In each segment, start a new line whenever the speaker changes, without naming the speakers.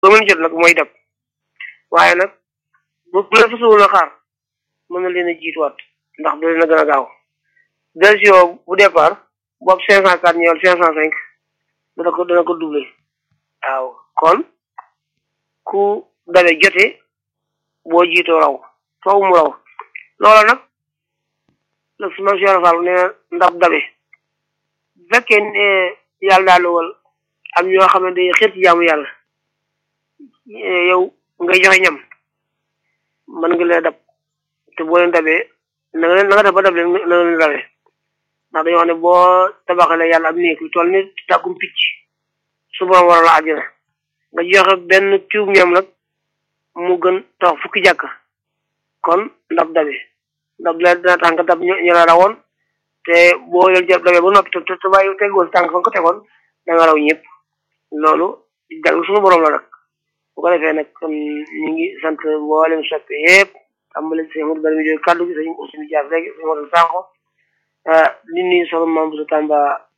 ba mën jot nag mooy dab waaye nag bu bu la fasawul a xaar mën na leen a jiituwaat ndax du leen a gën a gaaw version bu départ boobu cinq cent quatre ñëwal cinq cent cinq dana ko dana ko doublé waaw kon ku dabe jote boo jiitoo raw faw mu raw loola nag la su ma siy rafetlu nee ndax dabe bu fekkee ne yàlla daal dogal am ñoo xam ne dañuy xir ci jaamu yàlla yow ngay joxe ñam mën nga leen dab te boo leen dabee na nga leen na nga def ba dab leen na nga leen dabee ndax dañoo wax ne boo tabaxalee yàlla am néeg lu toll ni tàkkum picc su borom waral la àjjana nga joxe benn cuub ñam nag mu gën tax fukki jàkk kon ndab dabe ndab la dina tax nga dab ñu la rawoon te boo leen jël dabee ba noppi te te bàyyi tegoo si tànk fa nga ko tegoon da nga raw ñëpp loolu jàng suñu borom la nag bu ko defee nag kon ñu ngi sant mboolem soppe yëpp tàmbali si Amadou Bari mi jóge kàddu gi sañu aussi jaar léegi sañu Modou Sanko li nuyu soxna Mame Boussa Tamba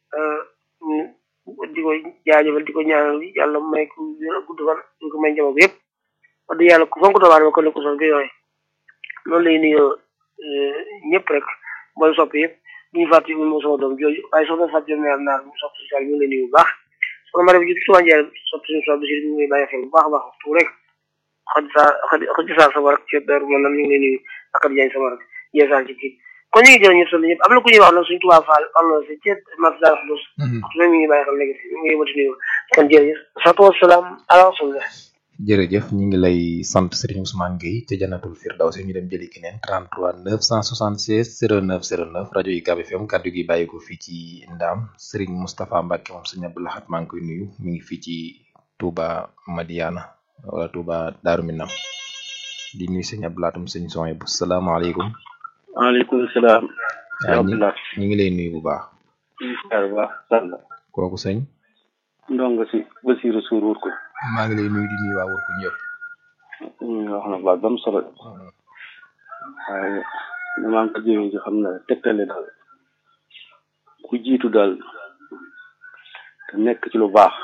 di ko jaajëfal di ko ñaanal yàlla may ko gudd fan di ko may njaboot yëpp wax dëgg yàlla ku fonk doomu aadama kon ne ko sol bi yooyu noonu lay nuyoo ñëpp rek mooy sopp yëpp bu ñu fàtte moom sama doom jooju waaye soxna Fatou Diop naar naar mu sopp social ñu ngi lay nuyu bu baax soxna Mariam ji suma njëriñ sopp suñu sopp si ñu ngi bàyyi xel bu baax a baax waxtu rek xaj saa xaj saa sama rek ci dër man nam ñu ngi lay nuyu ak Diagne sama rek yeesaan ci kii kon ñu ngi jël ñëpp solo ñëpp am na ku ñuy wax nag suñu tubaab faal am na si ceet mat daal xudus waxtu rek ñu ngi bàyyi xel léegi ñu ngi yëmati nuyu kon jërëjëf salaatu wasalaam ala rasulillah
jërëjëf ñu ngi lay sant Serigne Ousmane Gueye ca Jannatul Firdawsi ñu dem jëli keneen 33 976 09 09 rajo UCAB FM kaddu gi bàyyi ko fii ci Ndaam Serigne Moustapha Mbacke moom sëñ Abdou Lahad maa ngi koy nuyu mi ngi fii ci Touba Madiana wala Touba Darou Minam di nuyu sëñ Abdou Lahad sëñ Soye bu salaamaaleykum.
waaleykum salaam.
waaw ñu ñu ngi lay nuyu bu baax.
bu baax.
kooku sëñ.
ndongo si Basiirou Sour wur ko.
maa ngi lay nuyu di nuyu waa wër ko ñëpp.
wax na baat ba mu solo. waaye maa ngi ko jëmee ci xam na tegtale daal ku jiitu daal te nekk ci lu baax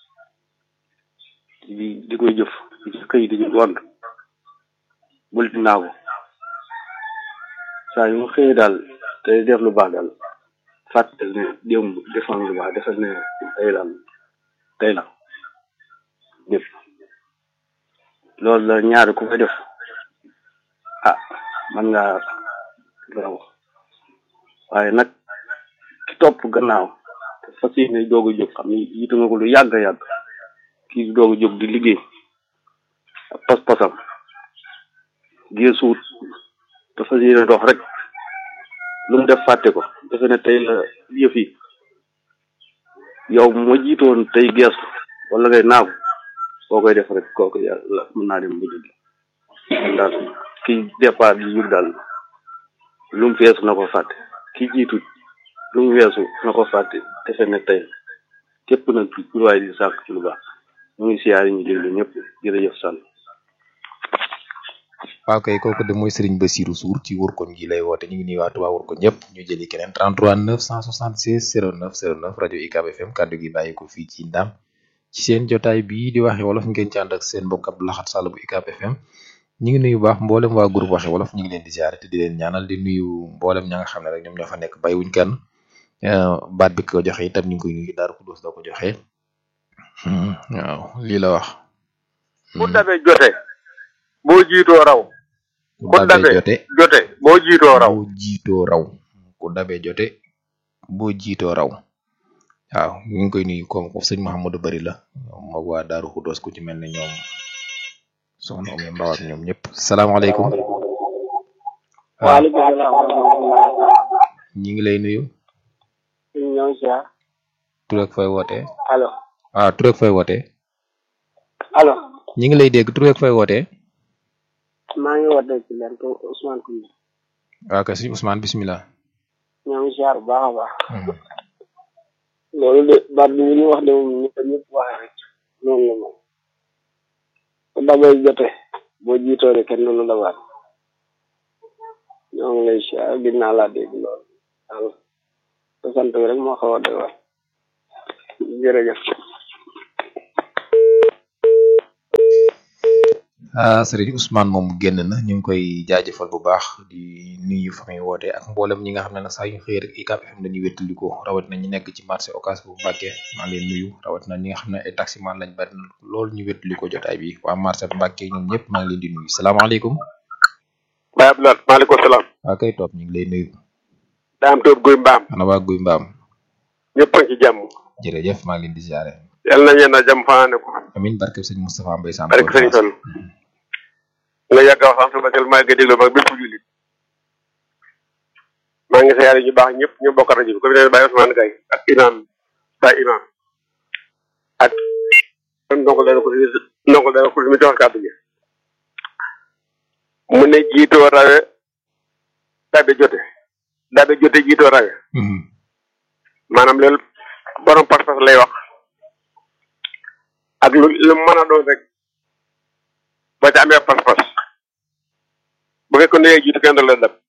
di di koy jëf di ci xëy di ci gont bul di naagu saa yu mu xëyee daal te def lu baax daal fàttal ne démb defoon lu baax defal ne tey daal tey la def loolu la ñaari ku koy def ah man ngaa raw waaye nag ki topp gannaaw te fas yéene doog a jóg xam ni yitu nga ko lu yàgg a yàgg kii doog a jóg di liggéey pas-pasam geesuut te fas yéene dox rek lu mu def fàtte ko defe ne tey la yëf yi yow ma jiitoon tey geesu wala ngay naagu boo koy def rek kooku yàlla mën naa dem ba jóg daal ki départ di jóg daal lu mu feesu na ko fàtte ki jiitu lu mu weesu na ko fàtte defe ne tey képp nag pour waaye di sàkk ci lu baax mu ngi siyaari ñu déglu ñëpp jërëjëf sàll
waaw kay kooku de mooy Serigne Bassirou Sour ci wurkoñ gi lay woote ñu ngi nuyu waa Touba wurkoñ ñëpp ñu jëli keneen 33 976 09 09 rajo UCAB FM kaddu gi bàyyi ko fii ci Ndam ci seen jotaay bii di waxe wolof ngeen ci ànd ak seen mbokk Abdou Lahad Sall bu UCAB FM ñu ngi nuyu baax mboolem waa groupe waxe wolof ñu ngi leen di ziare te di leen ñaanal di nuyu mboolem ña nga xam ne rek ñoom ñoo fa nekk bay wuñ kenn baat bi ko joxe itam ñu ngi koy nuyu Daaru Xuddoos da ko joxe waaw lii la wax.
bu dabe jote boo jiitoo raw.
ku dabe jote
jote boo jiitoo raw.
boo jiitoo raw ku dabe jote boo jiitoo raw. waaw ñu ngi koy nuyu comme sëñ Mouhamadou Bari la moog waa Daaru Xuddoos ku ci mel ne ñoom soxna Oumy Mbaw ak ñoom ñëpp salaamaaleykum.
waaleykum salaam.
ñu ngi lay nuyu.
ñoo ngi ziar.
tur ak fay wootee.
allo.
waaw tur ak fay wootee.
allo.
ñu ngi lay dégg tur ak fay wootee.
maa ngi wootee ci leen ko Ousmane Koungheul.
waaw kay sëñ Ousmane bisimilah.
ñoo ngi ziar bu baax a baax. loolu de baat bi ñu wax de moom ni ko ñëpp waxee rek noonu la moom ku dabay jote boo jiitoo de kenn du la dabaat ñoo ngi lay ziar gis naa laa dégg loolu waaw te sant bi rek moo xaw a doy waar jërëjëf
ah sëriñ Ousmane moom génn na ñu ngi koy jaajëfal bu baax di nuyu fa muy woote ak mboolem ñi nga xam ne nag saa yu xëy rek UCAB FM dañuy wéttali ko rawatina ñi nekk ci marché Ocass bu Mbàkke maa ngi leen nuyu rawatina ñi nga xam ne ay taximan lañ bari na loolu ñu wéttali ko jotaay bi waa marché Mbàkke ñoom ñëpp maa ngi leen di nuyu salaamaaleykum.
Baye Abdoulaye maaleykum salaam.
waa kay topp ñu ngi lay nuyu.
daam tóob guy mbaam.
ana waa Guy Mbaam.
ñëpp a ngi ci jàmm.
jërëjëf maa ngi leen di ziare.
yal na ñeen a jàmm fanaane ko.
amin barke sëñ Moustapha Mbaye Sam.
barke sëñ Fall. nga yàgg a wax sama xel maa ngi déglu ba bépp jullit. maa ngi siyaare ñu baax ñëpp ñu bokk rajo bi comme ne Baye Ousmane Gaye ak imam Baye imam ak ndongo dana ko si ndongo dana ko si mi jox kàddu gi mu ne jiitoo rawe dabe jote dabe jote jiitoo rawe maanaam loolu borom pas-pas lay wax ak lu lu mën a doon rek ba ca amee pas-pas bu fekkoon ne jiitu kenn du la dab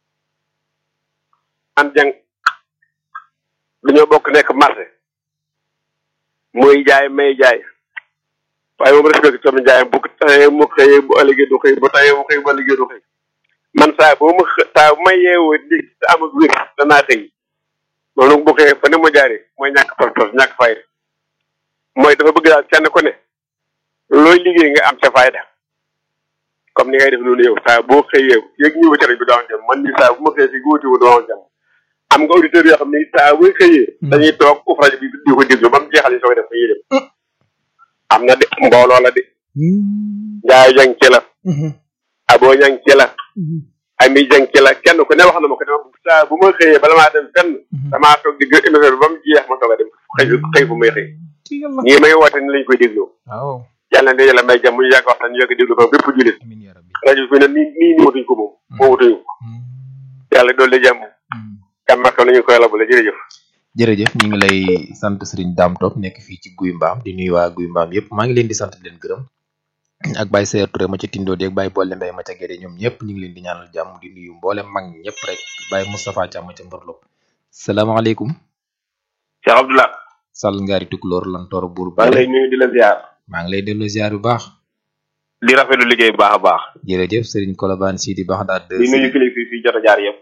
an jàng dañoo bokk nekk marché muy jaay may jaay waaye moom respecté sama jaayam bu tayee mu xëyee bu ëllëgee du xëy bu tayee mu xëy bu ëllëgee du xëy man saa boo ma xë saa bu ma yeewoo di te am ak wér danaa xëy loolu nag bu xëyee fa ne ma jaaree mooy ñàkk pas-pas ñàkk fayda mooy dafa bëgg daal kenn ku ne looy liggéey nga am sa fayda comme ni ngay def noonu yow saa boo xëyee yéeg ñëw ci rajo bi doo am jàmm man ni saa bu ma xëyee si góoti wu doo am jàmm am nga auditeurs yoo xam ne saa boo xëyee dañuy toog uf rajo bi di ko déglu ba mu jeexal yi soo def fa ñuy dem am na de mbooloo la de njaay jang ci la aboo jang ci la ami jang ci la kenn ku ne wax na ma ko dama saa bu ma xëyee bala maa dem fenn damaa toog di gë émission bi ba mu jeex ma toog a dem xëy xëy fu may xëy ñii may woote ni lañ koy dégloo
waaw
yàlla na yàlla may jàmm ñu yàgg waxtaan ñu yàgg déglu ko bépp jullit
amin ya rabbi
rajo bi ne nii nii nii watuñ ko moom moo watuñu ko yàlla doole jàmm jàmm ak nañu koy labale jërëjëf
jërëjëf ñu ngi lay sant Serigne Dame Top nekk fii ci Guy Mbaam di nuyu waa Guy Mbaam yëpp maa ngi leen di sant di leen gërëm ak Baye Seyer Touré ma ca Tindo di ak Baye Bolle Mbaye ma ca Guédé ñoom ñëpp ñu ngi leen di ñaanal jàmm di nuyu mboolem mag ñi ñëpp rek Baye Moustapha Thiam ma ca Mborlop salaamaaleykum
Cheikh Abdoulaye
Sall ngaari tukulóor lan toor buur
maa ngi lay nuyu di la ziar
maa ngi lay dellu ziar bu baax
di rafetlu liggéey bu baax a baax
jërëjëf Serigne Kolobane Sidi baax daal
di nuyu kilifa yi fi jot a jaar yëpp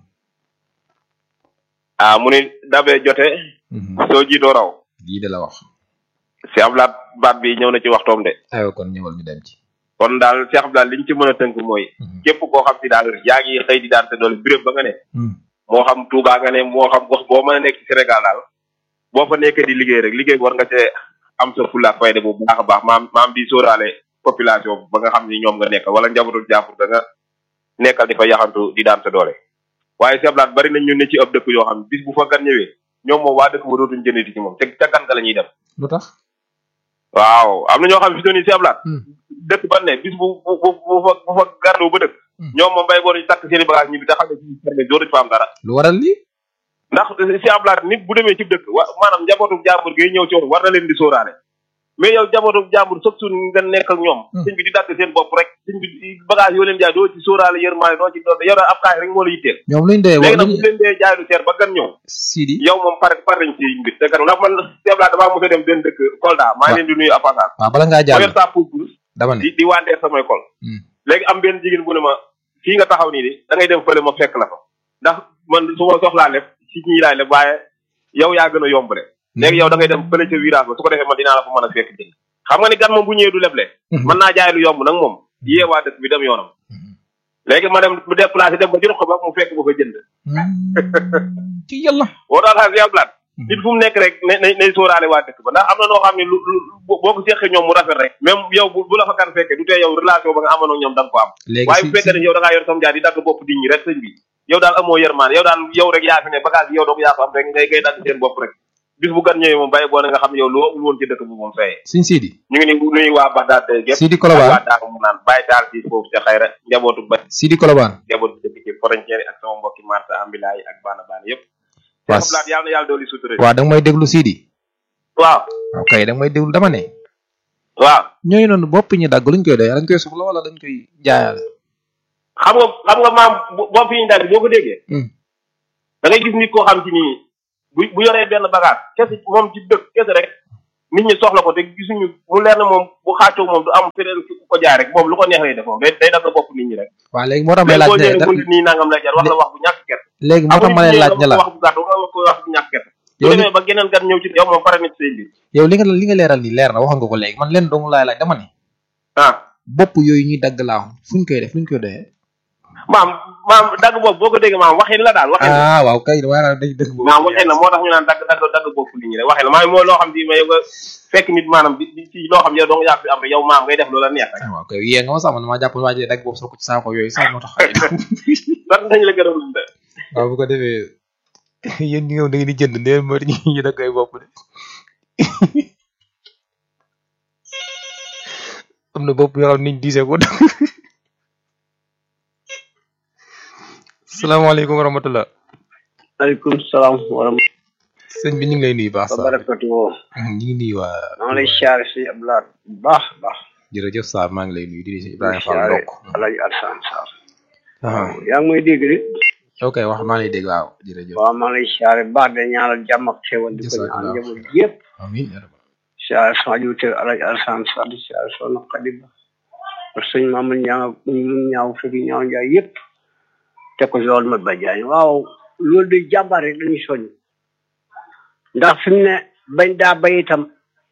ah mu ni dabee jote soo jiitoo raw
lii de la wax
Cheikh Abdoulaye baat bi ñëw na ci waxtoom de
aywa kon ñëwal ñu dem ci
kon daal Cheikh Abdoulaye liñ ci mën a tënk mooy képp koo xam si daal yaa ngi xëy di daan te doole béréb ba nga ne moo xam Touba nga ne moo xam gox boo mën a nekk ci Sénégal daal boo fa nekkee di liggéey rek liggéey war nga cee am sa fulla ak fayda bu baax a baax maam maam di sóoraale population ba nga xam ni ñoom nga nekkal wala njabootu jàppur da nga nekkal di fa yaxantu di daan sa doole waaye Cheikh Abdoulaye bari nañ ñu ne ci ab dëkk yoo xam ne bis bu fa gan ñëwee ñoom moom waa dëkk ba dootuñ jëndati ci moom te ca gan ga la ñuy dem
lu tax
waaw am na ñoo xam ne fi doon Cheikh Abdoulaye dëkk ba ne bis bu bu bu bu fa bu fa garloo ba dëkk ñoom moom bay boo ñu takk seen i bagage ñibbi te xam ne ci ferme dootuñ fa am dara
lu waral lii
ndax Cheikh Abdoulaye nit bu demee ci dëkk wa maanaam njabootu jàmbur gi ñëw ci woon war na leen di sóoraale mais yow njabootu jàmbur sax suñ nga nekk ak ñoom sëñ bi di dagg seen bopp rek sëñ bi bagage yoo leen jaay doo ci sóoraale yërmaane doo ci doo yow daal ab kaay rek moo la yitteel
ñoom luñ dee
léegi nag bu leen dee jaay lu seer ba gan ñëw
Sidi
yow moom pare pare nañ ci mbir te gan ndax man Cheikh Abdoulaye damaa mos a dem benn dëkk Kolda maa ngi leen di nuyu apassage
waaw bala ngaa
ma
jàll
yor saa puus
dama ne
di di wandeer samay kol léegi am benn jigéen bu ne ma fii nga taxaw nii de da ngay dem fële ma fekk la fa ndax man su ma soxlaa leb ci ñii laay leb waaye yow yaa gën a yomb de léegi yow da ngay dem fële ca virage ba su ko defee man dinaa la fa mën a fekk jënd xam nga ni gan moom bu ñëwee du leble mën naa jaay lu yomb nag moom yee waa dëkk bi dem yoonam léegi ma dem bu déplacé dem ba ci ruq ba mu fekk ba fa jënd
ci yàlla
boo daal xaar yàblaat nit fu mu nekk rek ne ne nay sóoraale waa dëkk ba ndax am na noo xam ne lu lu boo ko seqee ñoom mu rafet rek même yow bu bu la fa gan fekkee du tee yow relation ba nga amoon ak ñoom da nga ko am
léegi
waaye
si
bu fekkee ne yow da ngaa yor sam jaar di dagg bopp di ñi rek sëñ bi yow daal amoo yërmaan yow daal yow rek yaa fi ne bagage yi yow doo ko yaa ko am rek ngay ngay dagg seen bopp rek bis bu gan ñëwee moom bàyyi boo ne nga xam ne yow loo amul woon ci dëkk bu moom fayee
Sëñ Sidi
ñu ngi ni nuyu waa Bagdad gépp
Sidi
ak
Kolobane
waa Daaru mu naan bàyyi taal si foofu ca xayra njabootu ba
Sidi Kolobane
njabootu dëkk ci frontière yi ak sama mbokki marsa ambulant yi ak baana baana yëpp
waa
Cheikh Abdoulaye yàlla na yàlla dooli sutura
waa da nga may déglu Sidi
waaw
ok da nga may déglu dama ne
waaw
ñooñu noonu bopp ñu dagg luñ koy doy dañ koy soxla wala dañ koy jaayaale
xam nga xam nga maam bo- bopp yi ñu dagg boo ko déggee
Hmm.
da ngay gis nit koo xam ci nii bu bu yoree benn bagage kese moom ci dëkk kese rek nit ñi soxla ko te gisuñu mu leer na moom bu xaacoo moom du am feneen ku ko jaar rek moom lu ko neex lay def moom day day dagg bopp nit ñi rek
waaw léegi moo tax may
mais
laaj
boo
ne
ñëwee
da-
bunt nii nangam lay jar wax la wax bu ñàkk kert
léegi moo tax ma lay laaj ne la
wax bu gàtt wax ko wax bu ñàkk kert su
Yow li-
demee ba geneen gan ñëw ci yow moom pare na ci say mbir
yow li nga li nga leeral nii leer na waxoon nga ko léegi man leen dong laay laaj dama ne
ah
bopp yooyu ñuy dagg laa wax fuñ koy def fuñ koy doyee
maam maam dagg boobu boo ko déggee maam waxin la daal waxin la
ah waaw kay waaye dañ dëgg boobu
maam waxin la moo tax ñu naan dagg dagg dagg bopp nit ñi rek waxin la maam mooy loo xam di ma yow nga fekk nit maanaam di di ci loo xam yow dong yaa fi am rek yow maam ngay def loola neex rek
ah waaw kay yee nga ma sax man maa jàpp waa ji dagg boobu soo ko ci saako yooyu sax moo tax
lan dañ la gërëm de
waaw bu ko defee yéen ñi nga da ngeen di jënd ndeen moo ñu ñu dagg ay bopp de am na bopp yoo xam niñ diisee ko salaamaaleykum wa rahmatullah
aleykum salaam wa rahmatulah
sëñ bi ñu ngi lay nuyu baax
wa
sa
barakatu woo
ñu ngi nuyu waa
maa ngi lay siyaare si Abdoulaye bu baax a baax
jërëjëf Sarr maa ngi lay nuyu di nuyu
di
Ibrahima Fall
siyaare
ndokk
Alaaji Alsaan Sarr
ah
yaa ngi may dégg de
ok wax maa ngi lay dégg waaw jërëjëf
waaw maa ngi lay siyaare bu baax de ñaanal jàmm ak xéwal di ko
Jazakallah.
ñaan njaboot yëpp
amiin yaa rabbal
siyaare sama jiwte Alaaji Alsaan Sarr di siyaare soxna Xadi Ba ak sëñ Mamadou ñaaw mun ñaaw fekk ñaaw njaay yëpp te ko loolu ma bajaañ waaw loolu de jàmbaar rek dañuy soññ ndax fi mu ne bañ daa bay itam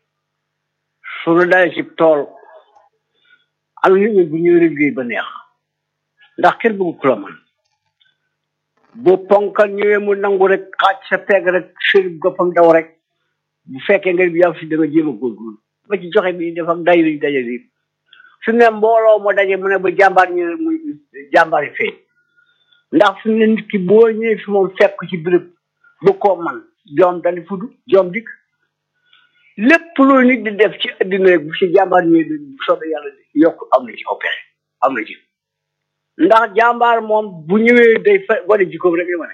suñu dalee ci tool am nit ñi bu ñuy liggéey ba neex ndax kenn bëgg ku la man bu ponkal ñëwee mu nangu rek xaaj sa peeg rek sëri goppam daw rek bu fekkee nga bi yaa fi da nga jéem a góorgóorlu ba ci joxe bi def ak day li daje yi fi mu ne mbooloo mu daje mu ne ba jàmbaar ñu muy jàmbaar yi feeñ ndax fi mu ne nit ki boo ñëwee fi moom fekk ko ci béréb bu ko man joom dali fudu joom dikk lépp loolu nit di def ci addina rek bu ci jàmbaar ñëwee bu soobee yàlla yokk am na ci aw pexe am na ci ndax jàmbaar moom bu ñëwee day fa wane jikkoom rek la wane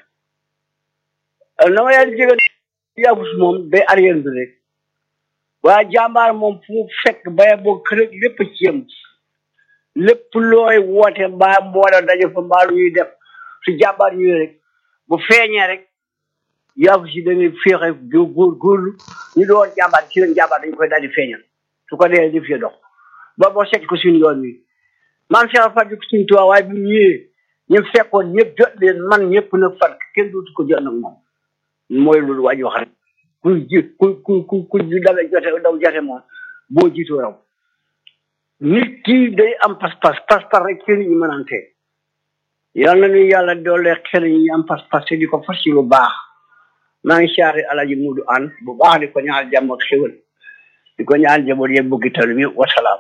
na ma yàlla jégal yàggus moom day arrière bi rek waaye jàmbaar moom fu mu fekk baye boo kër ak lépp ci yem lépp looy woote mbaa mboola daje fa mbaa lu ñuy def su jàmbaar ñëwee rek bu feeñee rek yàggus yi dañuy féexe góor góor góorlu ñu doon jàmbaar ci leen jàmbaar dañu koy daal di feeñal su ko dee def ya dox ba boo seet ko suñu yoon wi maam Cheikh Fatou ko suñu tubaab waaye bi mu ñëwee ñu fekkoon ñëpp jot leen man ñëpp nag fan kenn dootu ko jot nag moom mooy loolu waa ji wax rek ku ji ku ku ku ku ju dawe jote daw jote moom boo jiitoo raw nit ki day am pas-pas pas-pas rek ci nit ñi mënante yal na ñu yàlla doole xel ñi am pas-pas te di ko fas ci lu baax maa ngi siyaare alaji Mudu an bu baax di ko ñaanal jàmm ak xéwal di ko ñaanal jaboot yëpp bëggi talu bi wasalaam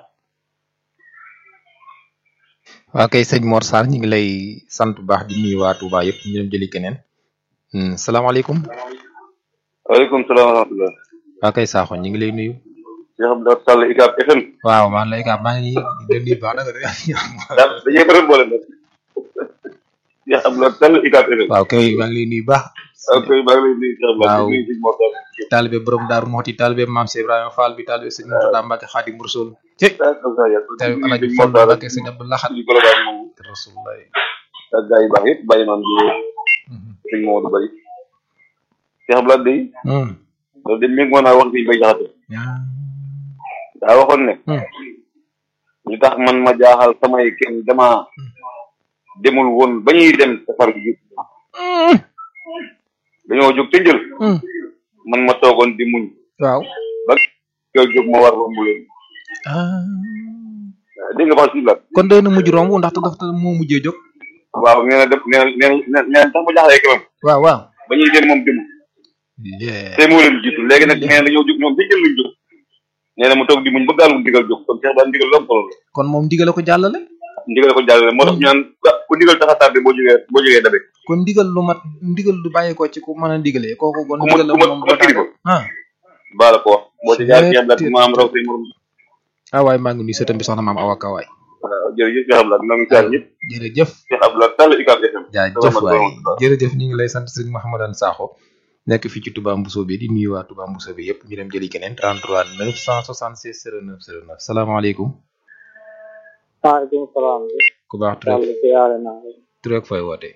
waa kay sëñ Mor Sarr ñu ngi lay sant bu baax di nuyu waa Touba yëpp ñu dem jëli keneen Hmm, salaamaaleykum
waaleykum salaam wa rahmatulah.
waa kay Sakho ñu ngi lay nuyu
Cheikh Abdoulaye Sall ICAP FM.
waaw maa ngi lay gaa maa ngi nii di nuyu baax nag
daal dañuy bëri boole nag. Cheikh Abdoulaye Sall ICAP FM.
waaw kay maa ngi lay nuyu baax
ok maa ngi lay nuyu Cheikh Abdoulaye
Waaw.
di nuyu Sëñ Mor Sall.
taalibe borom Daaru Moxti taalibe maam Cheikh Ibrahima Fall bi taalibe sëñ Murtada Mbacke Xaadim Rasul ci taalibe Alaaji Fall Mbacke sëñ Abdou Lahad
suñu Colobane moom
Rasulullah
ak gars yi baax yëpp bàyyi maam di sëñ Maodo Bari. Cheikh Abdoulaye day
Hmm.
loolu de méngoo naa wax bi bay jaxate
yaa
daa waxoon ne
Hmm.
li tax man ma jaaxal samay kenn dama demul woon ba ñuy dem safar gi dañoo jóg te njël
Hmm.
man ma toogoon di muñ
waaw
ba koy jóg ma war romb leen
ah
dégg nga wax si la
kon doy na mujj romb ndaxte dafa moo mujjee jóg
waaw nee na def nee na nee na nee na tax ma jaaxlee kanam
waaw waaw
ba ñuy dem moom demul
yeah.
te moo leen jiitu léegi nag nee na dañoo jóg ñoom te njël lañ jóg nee na mu toog di muñ ba gaal mu ndigal jóg kon Cheikh daal ndigal lu am solo la
kon moom digale ko jàllale
ndigal ko jàllale moo tax ñu naan ah ku ndigal tax a tardé boo jógee boo jógee dabe
kon ndigal lu mat ndigal lu bàyyi ko ci ku mën a digalee kooku kon
ku ma
ndigal la
ku ma
moom
ku ma kilifa
ah
baa la ko wax boo ci jaar Cheikh Abdoulaye ma am raw say morom
ah waaye maa ngi nuyu sëtam bi soxna maam Awa Ka waay
waaw jërëjëf Cheikh Abdoulaye maa ngi jaar ñëpp
jërëjëf
Cheikh Abdoulaye Sall ICAP FM
jaajëf waay jërëjëf ñu ngi lay sant sëñ Mouhamadane Sakho nekk fii ci Touba Mbousso bi di nuyu waa Touba Mbousso bi yëpp ñu dem jëli keneen 33 966 09 09 salaamaaleykum
maaleykum salaam
ku baax tur
yàlla siyaare naa la
tur ak fooy wootee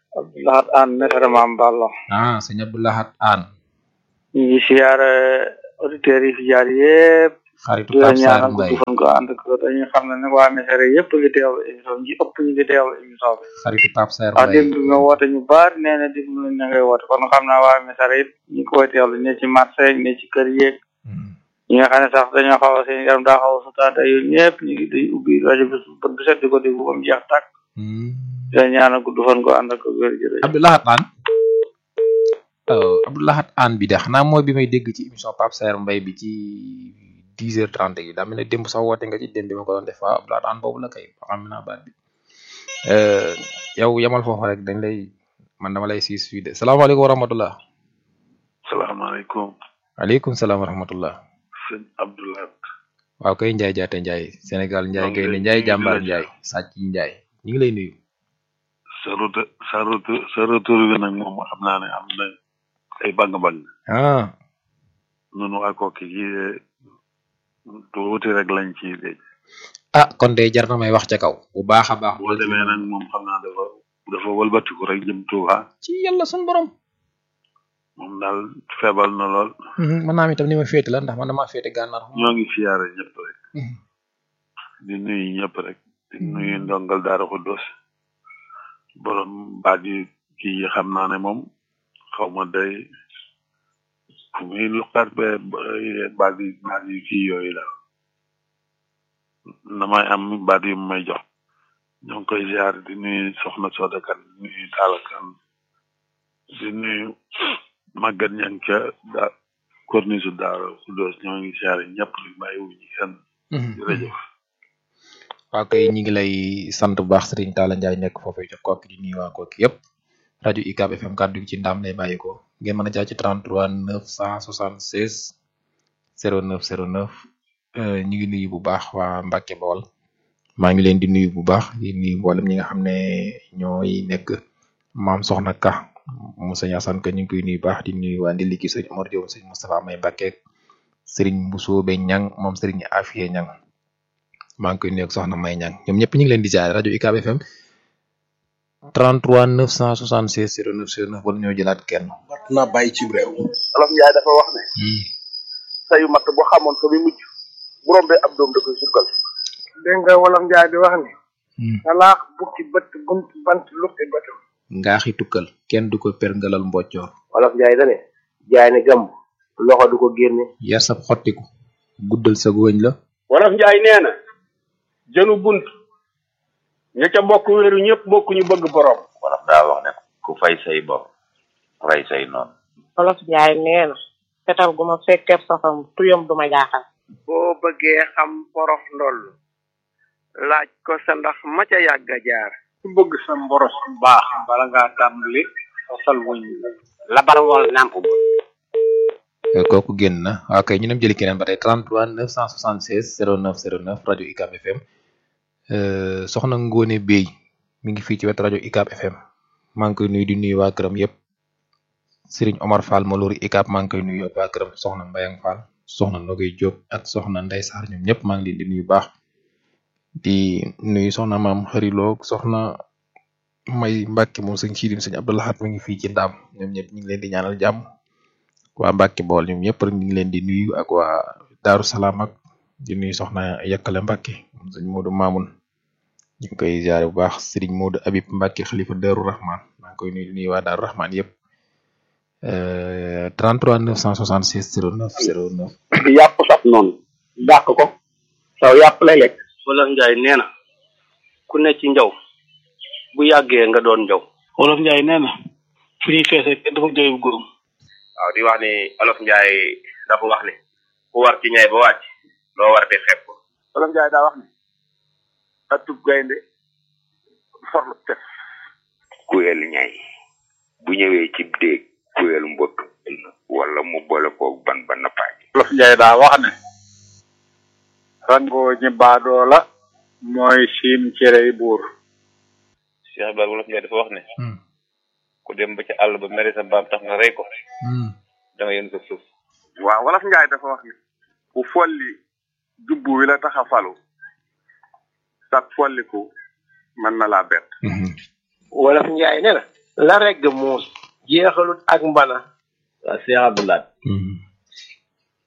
Abdoulahat Anne Mesere Maam Ballo
ah sëñ Abdou Lahad Anne
ñu ngi siyaare auditeurs yi fi jaar yëpp
xaritu
di la
Pape Sarr
ñaanal
Mbaye
gudd fan ko ànd ko dañuy xam ne nag waa Mesere yëpp ngi teewlu émission ji ëpp ñu ngi teewlu émission bi
xaritu Pape Sarr
wax
Mbaye
dégg nga woote ñu baari nee na dégg nañ na ngay woote kon xam naa waa Mesere yëpp ñu ngi koy teewlu ne ci marché ne ci kër yeeg ñi nga xam ne sax dañoo xaw a seen yaram daa xaw a sutaate yooyu ñëpp ñu ngi day ubbi rajo bi bët bu set di ko déglu ba mu jeex tàkk di la ñaanal gudd fan ko ànd ko wér jërëjëf
Abdoulahat An Abdoulahat An bi de xanaa mooy bi may dégg ci émission Pape Sarr Mbaye bi ci dix heures trente yi daa mel ne démb sax woote nga ci démb bi ma ko doon def waaw Abdoulahat An boobu la kay xam naa baat bi yow yamal foofu rek dañ lay man dama lay siis fii de salaamaaleykum wa rahmatullah
salaamaaleykum
aleykum salaam wa rahmatullah
sëñ Abdoulaye
waaw kay Njaay jaate Njaay Sénégal Njaay
Maa ngi
Gaynde
lay
Njaay
nuyu di
jàmbaar
la
Njaay sàcc yi Njaay ñu ngi lay nuyu
sa retour sa retour sa retour bi nag moom xam naa ne am na ay bang-bang
ah
nunu waa kooki yi tuuti rek lañ ci dégg
ah kon de jar na may wax ca kaw bu baax a baax
boo demee nag moom xam naa dafa dafa wëlbatiku rek jëm Tuuba
ci yàlla sun borom
moom daal feebal na lool
mën naa am itam ni ma féete la ndax man damaa féete gànnaar
ñoo ngi siyaare ñëpp rek di nuyu ñëpp rek di nuyu ndongal daara Xuddoos borom baat yu kii yi xam naa ne moom xaw ma day fu muy luqaat be baat yu baat yu kii yooyu la damay am baat yu mu may jox ñoo ngi koy ziar di nuyu soxna Soda Kan di nuyu Talla Kan di nuyu màggat ñang ca da corniche daara Xuddoos ñoo ngi ziar ñëpp di bàyyi wu ñu kenn jërëjëf
waaw kay ñi ngi lay sant bu baax Serigne Talla Ndiaye nekk foofu ca kooki di nuyu waa kooki yëpp rajo UCAB FM kàddu gi ci ndam lay bàyyi ko ngeen mën a jaar ci 33 976 09 09 euh, ñi ngi nuyu bu baax waa Mbacke Bawol maa ngi leen di nuyu bu baax di nuyu mboolem ñi nga xam ne ñooy nekk maam Soxna Ka mu sëñ Assane Ka ñu ngi koy nuyu bu baax di nuyu waa Ndiliki sëñ Omar Diop sëñ Moustapha May Mbacke Serigne Mbusoobe Ñang moom Serigne Afie Ñang maa ngi koy nuyu ak soxna May Ñang ñoom ñëpp ñu ngi leen di jaare rajo UCAB FM 33 976 09 09 wala ñoo jëlaat kenn.
mat naa bàyyi ci réew.
olof Njaay dafa wax ne sayu matt boo xamoon fa muy mujj bu rombee ab doom da koy sukkal
dégg nga wolof njaay di wax ni talaax bukki bët bunt bant lukki bëtam
ngaaxi tukkal kenn du ko perngalal mboccoor
olof Njaay dane jaay ne gàmb loxo du ko génne
yar sab xottiku guddal sa góoñ la
wolof njaay nee na jënu bunt ña ca bokk wéeru ñëpp bokk ñu bëgg borom
wolof daa wax ne ku fay say bor rey say noonu
Wolof Njaay nee na fetal gu ma fekkee safam tuyam du ma jaaxal
boo bëggee xam porox ndoll laaj ko sa ndax ma ca yàgg a jaar
ku bëgg sa mboros bu baax bala ngaa tàmbali fasal wuñ
labal wal nàmp ba
kooku génn na waaw kay ñu dem jëli keneen ba tey 33 976 09 09 rajo UCAB FM euh, soxna Ngone Bey mi ngi fii ci wet rajo UCAB FM maa ngi koy nuyu di nuyu waa këram yëpp Serigne Omar Fall Malouri UCAB maa ngi koy nuyu ak waa këram soxna Mbayang Fall soxna Nogay Diop ak soxna Ndey Sarr ñoom ñëpp maa ngi leen di nuyu baax di nuyu soxna maam xariloog soxna May Mbacke moom sëñ Xidim sëñ Abdoulahat mi ngi fii ci ndaam ñoom ñëpp ñu ngi leen di ñaanal jàmm waa Mbacke bool ñoom ñëpp rek ñu ngi leen di nuyu ak waa Daaru Salaam ak di nuyu soxna Yakkale Mbacke moom sëñ Modou Mamoun ñu ngi koy ziare bu baax Serigne Modou Habib Mbacke xalifa Daaru Rahman maa ngi koy nuyu di nuyu waa Daaru Rahman yëpp euh, 33 966 09 09
yàpp saf noonu dàq ko saw yàpp lay lekk
wolof njaay nee na ku ne ci njaw bu yàggee nga doon njaw wolof njaay nee na fu ñuy feesee kenn dafa jooy bu góorum
waaw di wax ni olof Njaay dafa wax ni ku war ci ñay ba wàcc loo war di xeeb ko olof Njaay daa wax ni atub gaynde forlu tef
kuyel ñay bu ñëwee ci déeg kuyel mbëkk wala mu boole koog ban ba nappaaj
wolof njaay daa wax ne rangoo ñi baadoo la mooy siim cerey buur
Cheikh Ibrahima wolof Njaay dafa wax ne ku dem ba ca àll ba mere sa mbaam tax nga rey ko da nga yéen sa suuf
waaw wolof njaay dafa wax ni ku folli jubbu wi la tax a falu sag folliku mën na laa bett
wolof njaay nee na la regg muus jeexalut ak mbana waa Cheikh Abdoulaye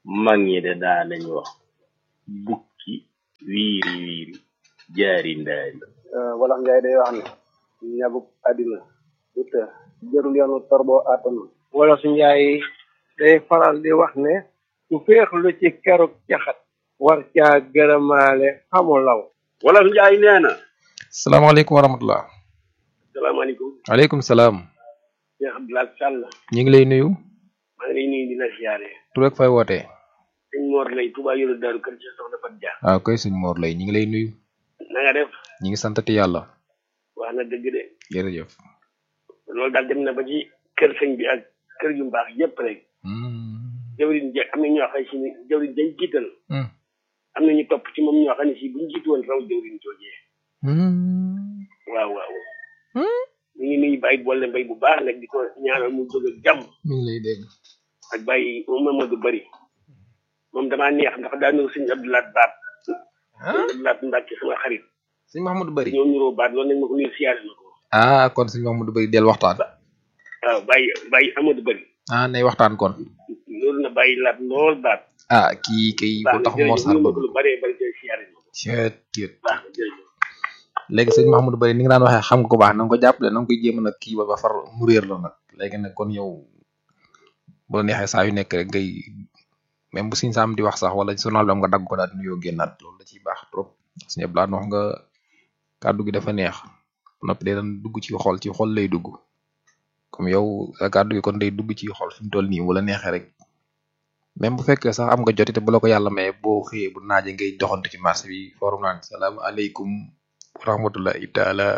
mag ñi de daa nañ wax bukki wiiri wiiri jaari ndaari
wolof njaay day wax ne ñabuk àddina du të jërul yoonu torboo àttanu
wolof njaay day faral di wax ne ku féexlu ci keruk caxat war caa gërëmaale xamu law
wolof njaay nee na
salaamaaleykum wa rahmatullah
salaamaaleykum
waaleykum salaam
Cheikh Abdoulaye Sall
ñu ngi lay nuyu
maa ngi lay nuyu di la siyaare
tur ak fay wootee
sëñ Mor lay Touba yoru Daaru Kër ci soxna Fat Dia
waaw koy sëñ Mor lay ñu ngi lay nuyu
na nga def
ñu ngi santati yàlla
wax na dëgg de
jërëjëf
loolu daal dem na ba ci kër sëñ bi ak kër yu mbaax yépp rek jawriñ ja am na ñoo xam si ni jawriñ jañ jiital am na ñu topp ci moom ñoo xam ne si buñ jiitu woon raw jawriñ joojee waaw waaw ñu ngi nuyu bàyyi boole mbay bu baax nag di ko ñaanal mu jóg ak jàmm
mi ngi lay dégg
ak bàyyi Mamadou Bari moom damaa neex ndax daa ñëw sëñ Abdoulaye Baat sëñ Abdoulaye Mbacke sama xarit
sëñ Mahamadou Bari
ñoo niroo baat loolu nag ma ko nuyu siyaare na ko
ah kon sëñ Mahamadou Bari del waxtaan
waaw bàyyi bàyyi Amadou Bari
ah nay waxtaan kon
loolu na bàyyi laat lool baat
ah kii kay bu tax moo sar
ba
ba
lu bëree bëri tey siyaare na ko
ceet ceet
baax na jërëjëf
léegi sëñ Mahamadou Bari ni nga daan waxee xam nga ko baax na nga ko jàppale na nga koy jéem a nag kii ba ba far mu réer la nag léegi nag kon yow bu la neexee saa yu nekk rek ngay même bu siñ saam di wax sax wala journal bi am nga dagg ko daal di nuyoo génnaat loolu da ciy baax trop suñu yëpp wax nga kàddu gi dafa neex noppi day daan dugg ci xol ci xol lay dugg comme yow sa kàddu gi kon day dugg ci xol fi mu toll nii wala neexee rek même bu fekkee sax am nga joti te bu la ko yàlla maye boo xëyee bu naaje ngay doxantu ci marché bi forum naan salaamaaleykum wa rahmatullahi taala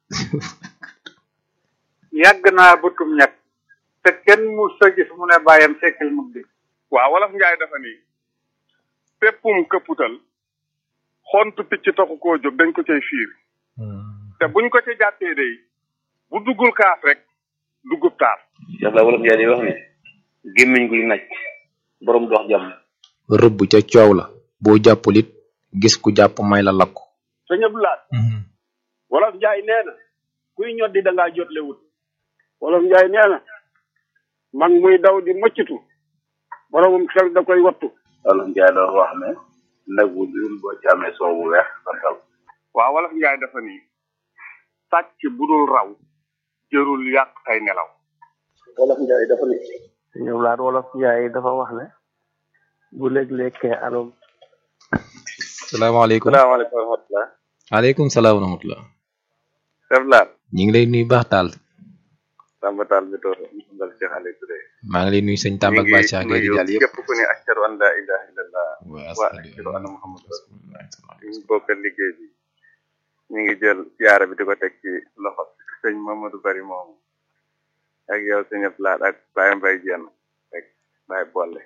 yàgg naa bëtum ñett te kenn mu sa gis mu ne bàyyam sekkil mu di
waaw wolof njaay dafa ni péppum këpputal xontu picc taxu koo jóg dañ ko cay fiir te buñ ko ci jàppee day bu duggul kaaf rek duggub taar
Cheikh la wolof njaay day wax ne gémmiñ guy naj borom dox jàmm
rëbb ca coow la boo jàppul it gis ku jàpp may la lakk
sëñ Abdoulaye wolof njaay nee na kuy ñoddi da ngaa jotle wut wolof njaay nee na mag muy daw di mëccatu boromum xel da koy wattu
wolof njaay doon wax ne nag wu dul boo ci amee soow bu weex santal
waaw wolof njaay dafa ni sàcc bu dul raw jërul yàq ay nelaw
wolof njaay dafa ni
sëñ Ablaat wolof njaay dafa wax ne bu léeg-lékkee alom
salaamaaleykum
salaamaaleykum wa rahmatulah.
waaleykum salaam wa rahmatullah
Chef Laat.
ñu ngi lay nuyu baax taal
Samba Tall bi toog ndal Cheikh Aliou Touré.
maa ngi lay nuyu sëñ Tamba ak Baye Cheikh Gueye di jàll yëpp
képp ku ne ashhadu an la ilaha illallah
wa
wa ashhadu anna muhammad rasulullah ñu bokkal liggéey bi ñu ngi jël siyaara bi di ko teg ci loxo sëñ Mamadou Bari moomu ak yow sëñ Abdoulaye ak Baye Mbaye Dieng rek Baye Bolle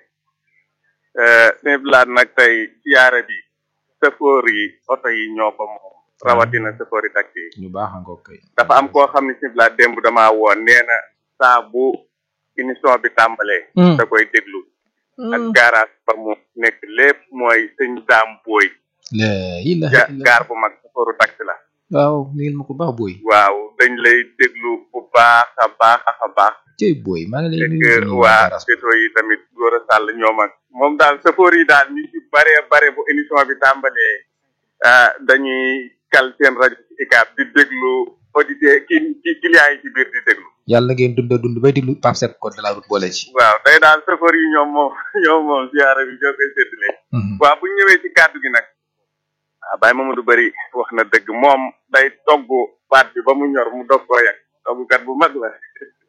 sëñ Abdoulaye nag tey siyaara bi sëfoor yi oto yi ñoo ko moom rawatina sëfoor yi taxi yi
ñu baax nga kay
dafa am koo xam ne sëñ Abdoulaye démb damaa woon nee na saa bu émission bi tàmbalee da koy déglu ak garage ba mu nekk lépp mooy sëñ daam booy
la ilaha
ja
illa
gaar bu mag safooru taxi la
waaw nuyul ma ko baax booy
waaw dañ lay déglu bu baax a baax a baax
cey booy maa ngi lay nuyu
fekk
nuyu
waa
garas
pétro yi tamit góor a sàll ñoom ak moom daal safoor yi daal ñu ci bare bare bu émission bi tàmbalee ah dañuy kal seen rajo ci ICAP di déglu auditeur ki ki clients yi ci biir di déglu
yàlla ngeen dund dund bay diglu Pape Seck code de la route boole ci
waaw tey daal safoor yi ñoom moom ñoom moom ziara bi ñoo koy séddale waaw bu ñu ñëwee ci kàddu gi nag ah Baye Mamadou Bari wax na dëgg moom day togg baat bi ba mu ñor mu dog koo yàq toggkat bu mag la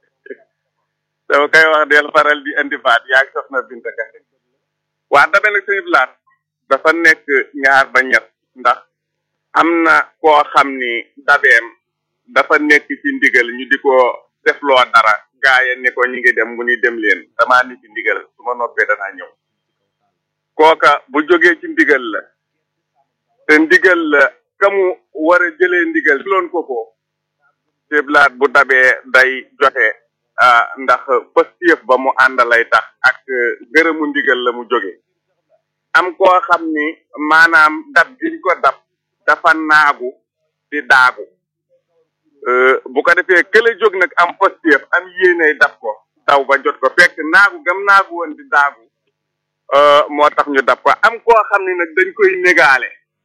dama koy wax del faral di indi baat yaa ngi soxna Binta Kase waa dabe nag sëñ Blaat dafa nekk ñaar ba ñett ndax am na koo xam ni dabeem dafa nekk ci ndigal ñu di ko defloo dara gaaya ni ko ñu ngi dem mu ni dem leen damaa ni ci ndigal su ma noppee danaa ñëw kooka bu jógee ci ndigal la te ndigal la ka mu war a jëlee ndigal loon ko ko siblaat bu dabee day joxe ah ndax pëstéef ba mu àndalay tax ak gërëmu ndigal la mu jóge am koo xam ni maanaam dab giñ ko dab dafa naagu di daagu bu ko defee kële jóg nag am pëstéef am yéeney dab ko daw ba jot ko fekk naagu gam naagu woon di daagu
moo tax ñu dab ko am koo xam ne nag dañ koy négaale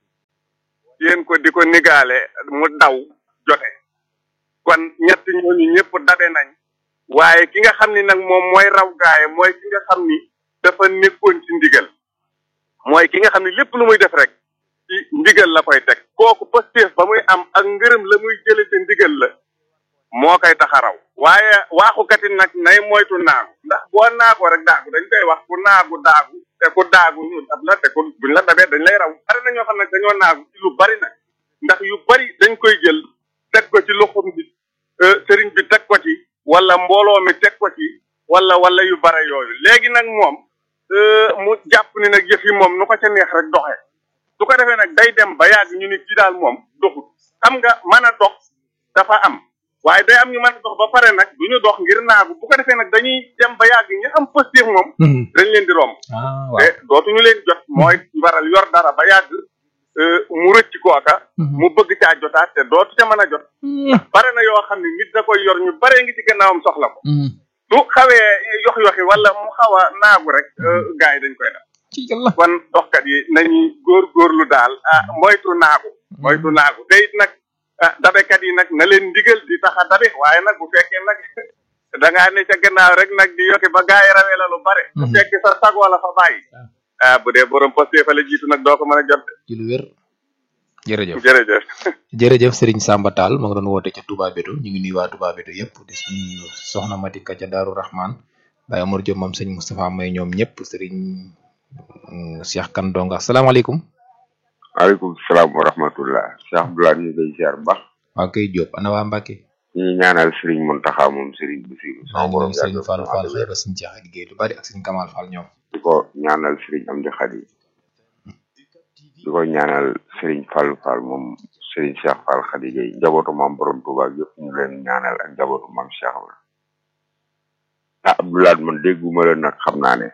yéen ko di ko négaale mu daw jote kon ñett ñooñu ñëpp dabe nañ waaye ki nga xam ni nag moom mooy raw gaaye mooy ki nga xam ni dafa nekkoon ci ndigal mooy ki nga xam ni lépp lu muy def rek ci ndigal la koy teg kooku pëstéef ba muy am ak ngërëm la muy jële ci ndigal la moo koy taxaraw waaye waaxukati nag nay moytu naagu ndax boo naagoo rek daagu dañ koy wax ku naagu daagu te ku daagu ñu dab la te ku buñ la dabee dañ lay raw bari na ñoo xam ne dañoo naagu ci lu bari nag ndax yu bari dañ koy jël teg ko ci loxom bi sëriñ bi teg ko ci wala mbooloo mi teg ko ci wala wala yu bare yooyu léegi nag moom mu jàpp ni nag yëf yi moom nu ko ca neex rek doxee su ko defee nag day dem ba yàgg ñu ni kii daal moom doxut xam nga mën a dox dafa am waaye day am ñu mën a dox ba pare nag du ñu dox ngir naagu bu ko defee nag dañuy dem ba yàgg ñu am positif moom dañ leen di romb te dootuñu leen jot mooy waral yor dara ba yàgg mu rëcc kooka mu bëgg caa jotaat te dootu ca mën a jot bare na yoo xam ne nit da koy yor ñu bare ngi ci gannaawam soxla ko su xawee yox yoxi wala mu xaw a naagu rek gars yi dañ koy def kon doxkat yi nañuy góor góorlu daal ah moytu naagu moytu naagu te it nag ah dabekat yi nag na leen ndigal di tax a dabe waaye nag bu fekkee nag da ngaa ne ca gannaaw rek nag di yokki ba gars yi rawee la lu bare bu fekkee sa sag wala fa bàyyi ah bu dee borom posté fa la jiitu nag doo ko mën a jot
ci lu wér jërëjëf
jërëjëf
jërëjëf Serigne Samba Tall ma nga doon woote ca Touba Bétou ñu ngi nuyu waa Touba Bétou yëpp di nuyu soxna Matika ca Daaru Rahman Baye Amar Diop moom sëñ Moustapha May ñoom ñëpp Serigne Cheikh Kan Donga asalaamaaleykum
waaleykum salaam wa rahmatullah Cheikh Abdoulaye ñu ngi lay ziar bu baax
waa kay Diop ana waa Mbacke
ñu ngi ñaanal Serigne Mountakha moom Serigne Bassirou
maa ngi nuyu Serigne Fall Fall xëy ba suñu Cheikh liggéey lu bari ak Serigne Kamal Fall ñoom
di ko ñaanal Serigne Amdi Khady di ko ñaanal Serigne Fall Fall moom Serigne Cheikh Fall Khady Gueye njabootu maam borom Touba yëpp ñu leen ñaanal ak njabootu maam Cheikh la ah Abdoulaye man dégguma la nag xam naa ne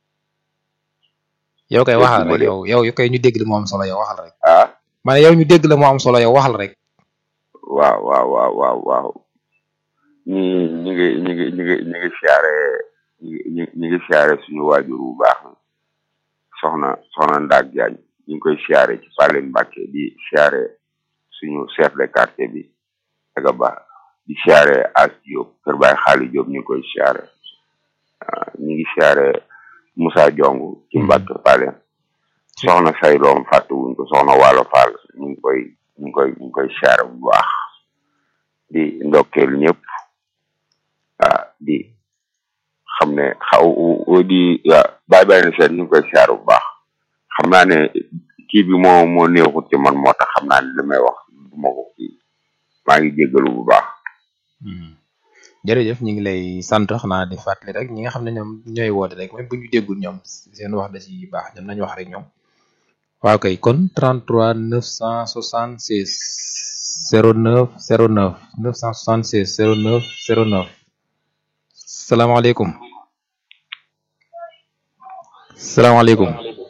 yow kay waxal rek yow yow yow kay ñu dégg la moo am solo yow waxal rek
ah
ma ne yow ñu dégg la moo am solo yow waxal rek
waaw waaw waaw waaw waaw ñi ñi ngi ñi ngi ñi ngi ñi ngi siyaare ñi ngi ñi ngi siyaare suñu waajur bu baax soxna soxna Ndaak Jaañ ñu ngi koy siyaare ci Palen Mbàkke di siyaare suñu chef de quartier bi daga ba di siyaare As Diop kër Baay Xaali Diop ñu ngi koy siyaare ñu ngi siyaare Moussa Jong ci Mbàkke Palen soxna say doom fàtte wuñ ko soxna Waalo Fall ñu ngi koy ñu ngi koy ñu ngi koy siyaare bu baax di ndokkeel ñëpp ah di xam ne xaw di bàyyi bàyyi na seet ñu ngi koy siyaare bu baax xam naa ne kii bi moo moo neexut ci man moo tax xam naa ne li may wax du ma ko kii maa ngi jéggalu bu baax
jërëjëf ñu ngi lay sant xanaa di fàttali rek ñi nga xam ne ñoom ñooy woote rek même bu ñu déggul ñoom seen wax da ci baax ñoom nañu wax rek ñoom waaw kay kon 33 976 09 09 976 09 09 salaamaaleykum salaamaaleykum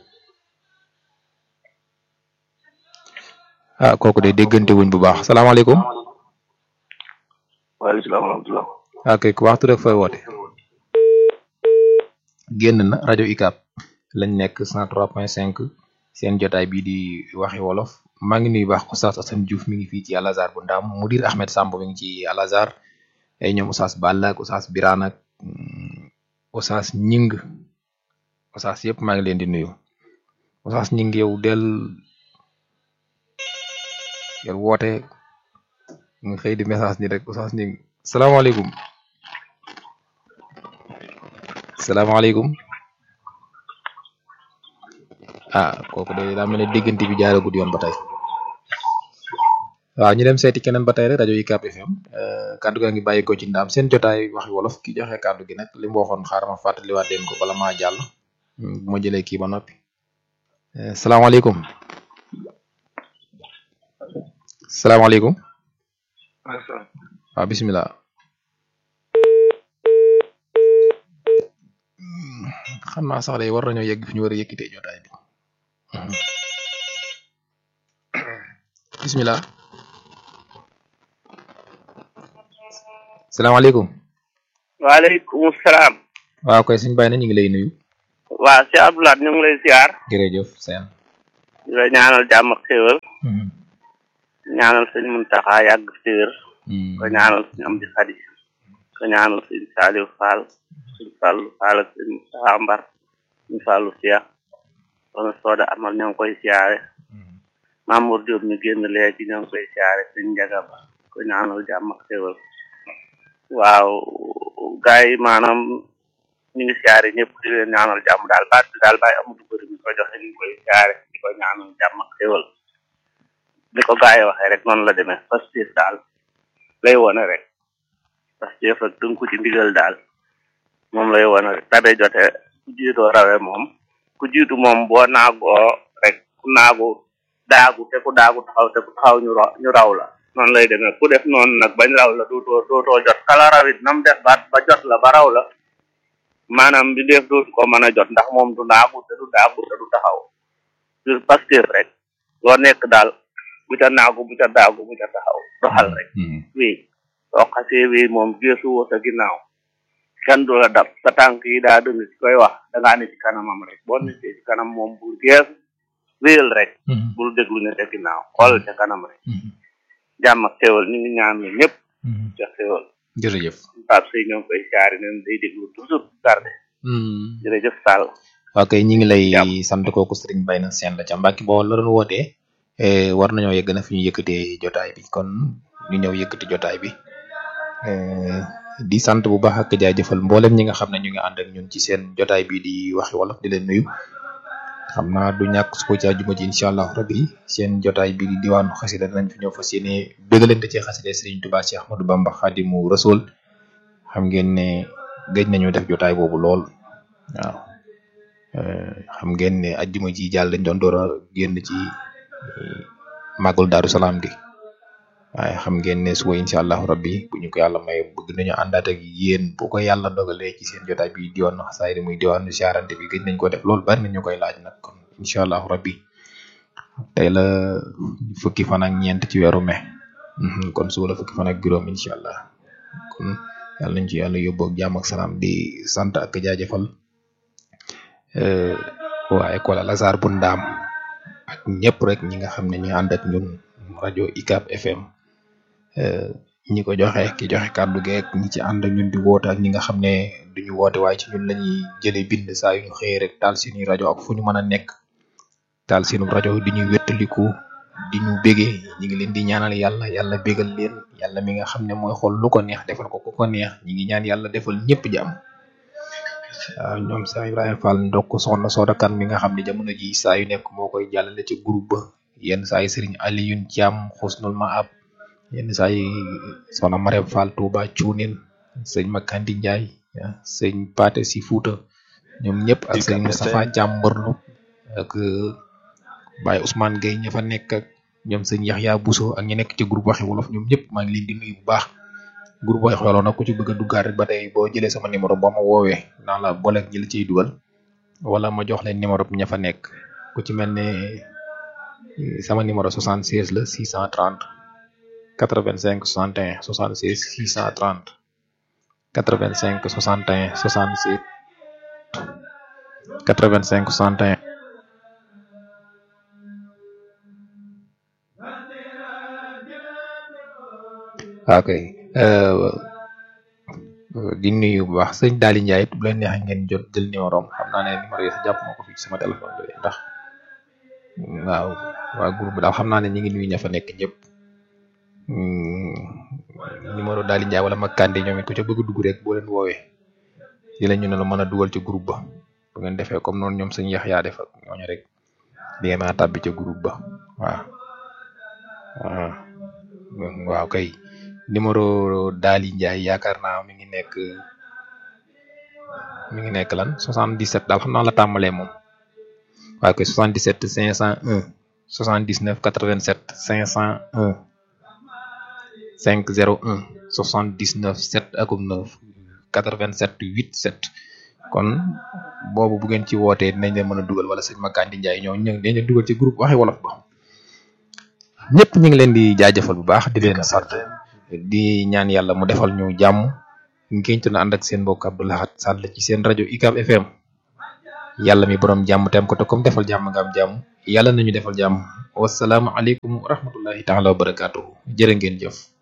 ah kooku de déggante wuñ bu baax salaamaaleykum
waaleykum salaam wa rahmatulah.
ah kay ku waxtu rek fooy woote génn na rajo UCAB lañ nekk 103.5 seen jotaay bii di waxi wolof maa ngi nuyu baax Oustaz Assane Diouf mi ngi fii ci Al Azhar bu Ndaam Mudir Ahmed Samb mi ngi ci Al Azhar ay ñoom Oustaz Balla ak Oustaz Birane ak Oustaz Ñing Oustaz yëpp maa ngi leen di nuyu Oustaz Ñing yow del del woote nga xëy di message ni rek Oustaz Ñing salaamaaleykum salaamaaleykum ah kooku de daa mel ne diggante bi jaaragud yoon ba tey waaw ñu dem seeti keneen ba tey rek rajo UCAB FM kaddu gaa ngi bàyyi ko ci ndaam seen jotaay waxi wolof ki joxe kaddu gi nag li mu waxoon xaaral ma fàttaliwaat leen ko bala maa jàll bu ma jëlee kii ba noppi salaamaaleykum salaamaaleykum waaw bisimilah xam naa sax day war nañoo yegg fi ñu war a yëkkitee jotaay bi bisimilah salaamaaleykum
waaleykum salaam.
waaw koy suñu bàyyi na ñu ngi lay nuyu
waa si Abdoulaye ñu ngi lay siyaar
jërëjëf seen
di la ñaanal jàmm ak xéwal ñaanal sëñ Muntaxa yàgg fi wér ko ñaanal sëñ Amdi Xadi ko ñaanal sëñ Saliou Fall sëñ Fallu Fall ak sëñ Muntaxa Mbar sëñ Fallu Cheikh soxna Sooda Amal ñoo ngi koy siyaare Mamour Diop ñu génn léegi ñoo ngi koy siyaare sëñ Njaga Ba ko ñaanal jàmm ak xéwal waaw gars yi maanaam ñu ngi siyaare ñëpp di leen ñaanal jàmm daal baat bi daal bàyyi amatu bëri mi ko joxe ñu ngi koy siyaare di ko ñaanal jàmm ak xéwal ni ko gars yi waxee rek noonu la demee Pastef daal lay wone rek Pastef ak tënku ci ndigal daal moom lay wone rek tabe jote ku jiitoo rawe moom ku jiitu moom boo naagoo rek ku naagu daagu te ku daagu taxaw te ku taxaw ñu ra- ñu raw la noonu lay demee ku def noonu nag bañ raw la dootoo dootoo jot kala rawit nam def ba ba jot la ba raw la maanaam bi def dootu ko mën a jot ndax moom du naagu te du daagu te du taxaw sur Pastef rek loo nekk daal bu ca naagu bu ca daagu bu ca taxaw doxal rek wii soo xasee wii moom geesu woo sa ginnaaw kenn du la dab sa tànk yi daa dëng ci koy wax dangaa ne ci kanamam rek boo nekkee ci kanam moom bul geesu wéyal rek bul déglu ne ca ginnaaw xool ca kanam rek jàmm ak xéwal ñu ngi ñaan ñëpp ca xéwal
jërëjëf
Pape Sey ñoo ngi koy siyaare neen day déglu toujours garde jërëjëf Sall
waa kay ñi ngi lay sant kooku sëriñ bay na seen la ca Mbàkke boo la doon wootee eh, war nañoo yegg na fi ñu yëkkatee jotaay bi kon ñu ñëw yëkkati jotaay bi eh, di sant bu baax ak jaajëfal mboolem ñi nga xam ne ñu ngi ànd ak ñun ci seen jotaay bi di waxi wolof di leen nuyu xam naa du ñàkk su ko ci àjjuma ji incha allah rabbi seen jotaay bi di diwaanu xasida danañ fi ñëw fas yéene bégalante ci xasida Sëriñ Tuubaa Cheikh Ahmadou Bamba Xaadimu Rasul xam ngeen ne gëj nañu def jotaay boobu lool waaw eh, xam ngeen ne àjjuma ji jàll dañ doon door a génn ci màggal Daaru Salaam gi waaye xam ngeen ne suba incha allahu rabbi bu ñu ko yàlla may bëgg nañu àndaat ak yéen bu ko yàlla dogalee ci seen jotaay bi diwaanu xasaayid muy diwaanu siyaarante bi gëj nañ ko def loolu bari na ñu koy laaj nag kon incha allahu rabbi tey la fukki fan ak ñeent ci weeru mai Mhm, kon suba la fukki fan ak juróom incha allah kon yàlla nañ ci yàlla yóbbu ak jàmm ak salaam di sant ak jaajëfal eh, waa école Al Azhar bu ndaam ak ñëpp rek ñi nga xam ne ñu ànd ak ñun rajo ICAP FM eh, ñi ko joxe ki joxe kàddu geek ñi ci ànd ak ñun di woote ak ñi nga xam ne duñu woote waaye ci ñun lañuy jëlee bind saa yu ñu xëyee rek taal seeni rajo ak fu ñu mën a nekk taal seenu rajo di ñu wettaliku di ñu bégee ñi ngi leen di ñaanal yàlla yàlla bégal leen yàlla mi nga xam ne mooy xool lu ko neex defal ko ku ko neex ñi ngi ñaan yàlla defal ñëpp jàmm waaw ñoom saa Ibrahima Fall ndokk soxna Soda Kan mi nga xam ne jamono ji saa yu nekk moo koy jàllale ci groupe ba yenn saa yi Serigne Alioune Thiam xusnul maab yenn saa yi soxna Marème Fall Touba Cuunin sëñ Makandi Ndiaye ah, sëñ Paate si Fuuta ñoom ñëpp ak sëñ Moustapha Thiam Mborlu ak Baye Ousmane Gueye ña fa nekk ak ñoom sëñ Yaxya Bousso ak ñi nekk ci groupe waxi wolof ñoom ñëpp maa ngi leen di nuyu bu baax groupe waxi wolof nag ku ci bëgg a duggaat rek ba tey boo jëlee sama numéro boo ma woowee naa la booleeg ñi la ciy dugal wala ma jox leen numéro bi ña fa nekk ku ci mel ne eh, sama numéro 76 la 630 85 61 76 630 85 61 67 85 61 ok euh, di nuyu bu baax sëñ Daali Ndiaye it bu leen neexee ngeen jot jël numéro am xam naa ne numéro yi sax jàpp ma ko fii ci sama téléphone bi ndax waaw waa groupe bi daal xam naa ne ñi ngi nuyu ña fa nekk ñëpp Hmm, numéro Daali Ndiaye wala Makande ñoom it ku ca bëgg a dugg rek boo leen woowee di la ñu ne la mën a dugal ci groupe ba bu ngeen defee comme noonu ñoom sëñ yax yaa def ak ñooñu rek di ngeen mën a tàbbi ca groupe ba waaw waaw waaw kay numéro Daali Ndiaye yaakaar naa mi ngi nekk mi ngi nekk lan 77 daal xam naa la tàmbalee moom waaw kay 77 501 79 87 501 501 79 7 akum 9 87 8 7 kon boobu bu ngeen ci wootee dinañ leen mën a dugal wala sëñ Makandi Ndiaye ñoo ñu dañ leen dugal ci groupe waxi wolof ba ñëpp ñu ngi leen di jaajëfal bu baax di leen sant di ñaan yàlla mu defal ñu jàmm ngeen ci na ànd ak seen mbokk Abdou Lahad Sall ci seen rajo ICAP FM yàlla mi borom jàmm tem ko te comme defal jàmm nga am jàmm yàlla nañu defal jàmm wasalaamu aleykum wa rahmatullahi taala wa barakaatuhu jërë ngeen jëf